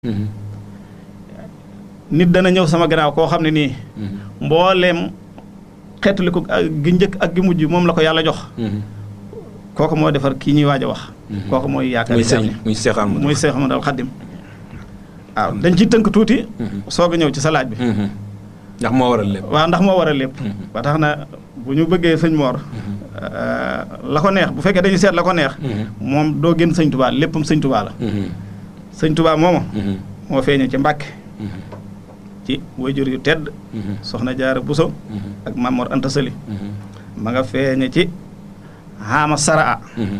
nit dana ñëw sama gannaaw koo xam ne nii mbooleem xeetali ko gi njëkk ak gi mujj moom la ko yàlla jox kooku moo defar kii ñuy waaj a wax kooku mooy yaakaar muy sëñ muy Seex Ahmadu muy Seex Ahmadu al Xadim waaw dañ ciy tënk tuuti soog a ñëw ci sa laaj bi ndax moo waral lépp waaw ndax moo waral lépp ba tax na bu ñu bëggee sëñ Moor la ko neex bu fekkee dañuy seet la ko neex moom doo génn sëñ Tubaa léppam sëñ Tubaa la sëñ Tubaa mooma moo feeñe ci Mbàkke ci wayjur yu tedd soxna Jaara Buso ak Mamor Anta Sali ma nga feeñe ci xaama saraa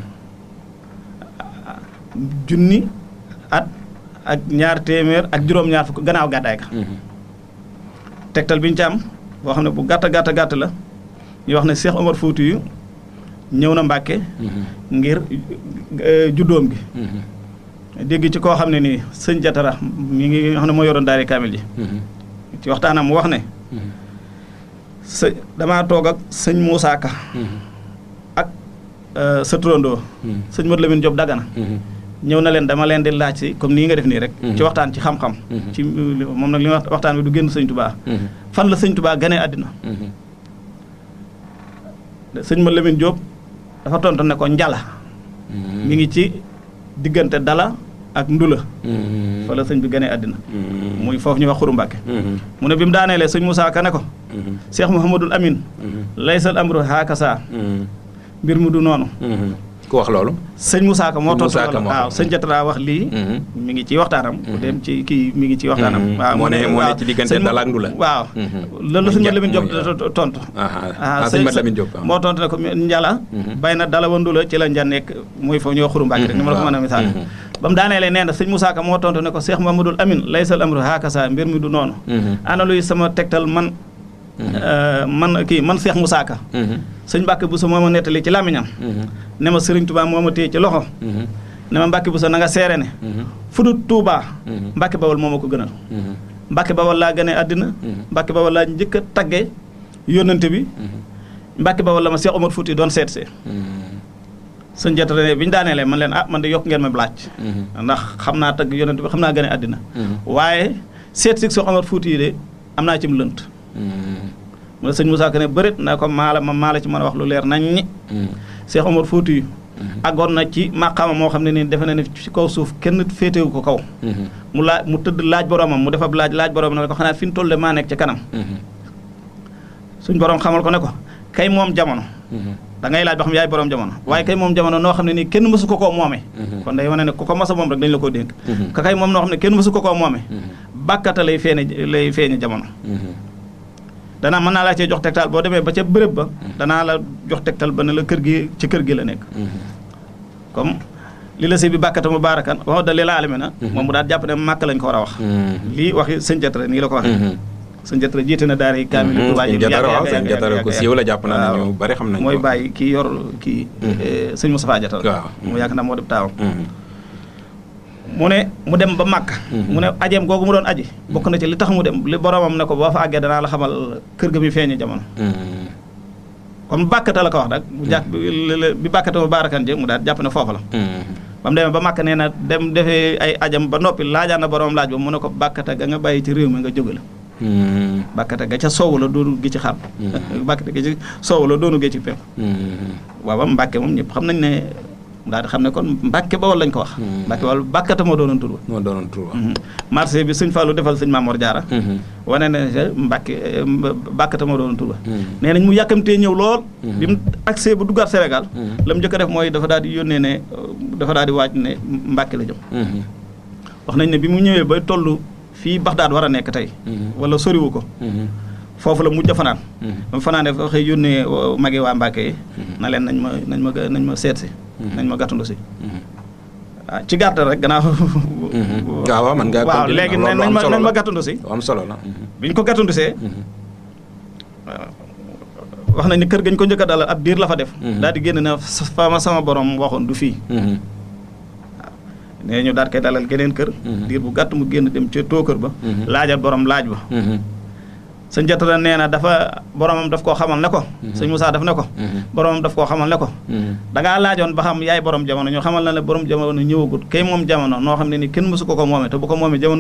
junni at ak ñaar téeméer ak juróom-ñaar fukk gannaaw gàddaay ga tegtal bi ñu ci am boo xam ne bu gàtt gàtt gàtt la ñu wax ne Cheikh Omar Fouti yu ñëw na Mbàkke ngir juddoom gi dégg ci koo xam ne nii sëñ Jatara mi ngi xam ne moo yoroon daari kaamil ji ci waxtaanam mu wax ne së damaa toog ak sëñ Moussa Ka ak sa turandoo sëñ Modou Lamine Diop Dagana ñëw na leen dama leen di laaj si comme nii nga def nii rek ci waxtaan ci xam-xam ci moom nag li wax waxtaan bi du génn sëñ Tubaa fan la sëñ Tubaa ganee àddina sëñ Modou Lamine Diop dafa tontu ne ko njala mi ngi ci diggante dala ak ndula fa la sëñ bi ganee àddina muy foofu ñu wax xuru Mbàkke mu ne bi mu daaneelee sëñ Moussa Ka ne ko Cheikh Mouhamadul Amin laysal amru haakasa mbir mu du noonu ku wax loolu sëñ Moussa Ka moo tontu Moussa Ka loolu waaw sëñ Jatara wax lii mi ngi ci waxtaanam bu dem ci kii mi ngi ci waxtaanam waaw moo ne moo ne ci diggante dala ak ndula waaw loolu la sëñ Mat Lamin Diop tontu ah sëñ Mat Lamin Diop moo tontu ne ko njala bay na dala wa ndula ci la nja nekk muy foofu ñoo xuru Mbàkke rek ni ma la ko mën a misaal ba mu daaneelee nee na sëñ Moussa Ka moo tontu ne ko Cheikh Mamadou Amin laysal amru haakasa mbir mi du noonu ana luy sama tegtal man man kii man Cheikh Moussa Ka sëñ Mbàkke Buso moo ma nettali ci làmmiñam ne ma Sëriñ Tuubaa moo ma téye ci loxo ne ma Mbàkke Buso na nga seere ne fu dul Tuubaa Mbàkke Bawol moo ma ko gënal Mbàkke Bawol laa gënee àddina Mbàkke Bawol laa njëkk a tagge yónnante bi Mbàkke Bawol la ma Cheikh Omar Fouti doon seet see sëñ Jatara ne bi ñu daaneelee man leen ah man de yokk ngeen ma laaj ndax xam naa tagg yónnante bi xam naa gënee àddina waaye seet si Cheikh Omar Fouti yi de am naa ci mu lënt mu ne sëñ Moussa Ka ne bërit na ko maa la ma maa la ci mën a wax lu leer nañ ñi Cheikh Omar Fouti yu àggoon na ci màqaama moo xam ne nii defe na ne ci kaw suuf kenn féetewu ko kaw mu laaj mu tëdd laaj boromam mu defab laaj laaj boromam ne ko xanaa fi ñu toll de maa nekk ca kanam suñ borom xamal ko ne ko kay moom jamono da ngay laaj ba xam yaay borom jamono waaye kay moom jamono noo xam ne nii kenn mësu ko koo moome kon day wane ne ku ko masa moom rek dañu la koo dénk ka kay moom noo xam ne kenn mësu ko koo moome bàkkata lay feeñe lay feeñe jamono danaa mën naa laa cee jox tegtal boo demee ba ca bërëb ba danaa la jox tegtal ba ne la kër gi ci kër gi la nekk comme li la si bi bàkkata mu baarakan wax da li la alami na moom mu daal jàpp ne màkk lañ ko war a wax lii waxi sëñ Jatara nii la ko waxee sëñ Jatara jiite na daara yi kaamil Tuubaa yi Jatara waaw sëñ Jatara ko siiw la jàpp naa ne ñu bari xam nañ mooy bàyyi kii yor kii sëñ Moustapha Jatara waaw mu yaakaar naa moo def taawam mu ne mu dem ba màkk mu ne ajeem googu mu doon aji bokk na ci li tax mu dem li boromam ne ko boo fa àggee danaa la xamal kër ga mi feeñe jamono comme bàkkata la ko wax nag mu jàpp bi bàkkata ma baarakan jë mu daal jàpp ne foofu la ba mu demee ba màkk nee na dem defee ay ajam ba noppi laajaan na boromam laaj ba mu ne ko bàkkata ga nga bàyyi ci réew mi nga jóge la bàkkata ga ca soowu la doonu gi ci xam bàkkata ga ci soowu la doonu gi ci pem waaw ba mbàkke moom ñëpp xam nañ ne daal di xam ne kon Mbàkke Bawol lañ ko wax. Mbàkke Bawol bàkkata moo doonoon tur moo doonoon tur marché bi sëñ Fallou defal sëñ Mamoor Jaara wane ne Mbàkke bàkkata moo doonoon tur nee nañ mu yàkkamtee ñëw lool. bi mu accès bu duggaat Sénégal. la mu njëkk a def mooy dafa daal di yónnee ne dafa daal di waaj ne Mbàkke la jëm. wax nañ ne bi mu ñëwee ba toll fii Baxdaad war a nekk tey. wala soriwu ko. foofu la mujj a fanaan. ba mu fanaanee fa xëy yónnee magi waa Mbàkke yi. na leen nañ ma nañ ma nañ ma seet si. nañ ma gàttandu si. ah ci gàttal rek gannaaw. waaw waaw man ngaa waaw léegi nañ ma nañ ma gàttandu si. am solo la. bi ñu ko gàttandu see. wax nañ ne kër gañ ko njëkk a dalal ab diir la fa def. daal di génn na fa ma sama borom waxoon du fii. waaw nee ñu daal koy dalal geneen kër. diir bu gàtt mu génn dem ca too kër ba. laajal borom laaj ba. sëñ jatara nee na dafa boromam daf koo xamal ne ko sëñ Moussa daf ne ko boromam daf koo xamal ne ko dangaa laajoon ba xam yaay borom jamono ñu xamal na ne borom jamono ñëwagut kay moom jamono noo xam ne ni kenn mësu ko ko moome te bu ko moomee jamono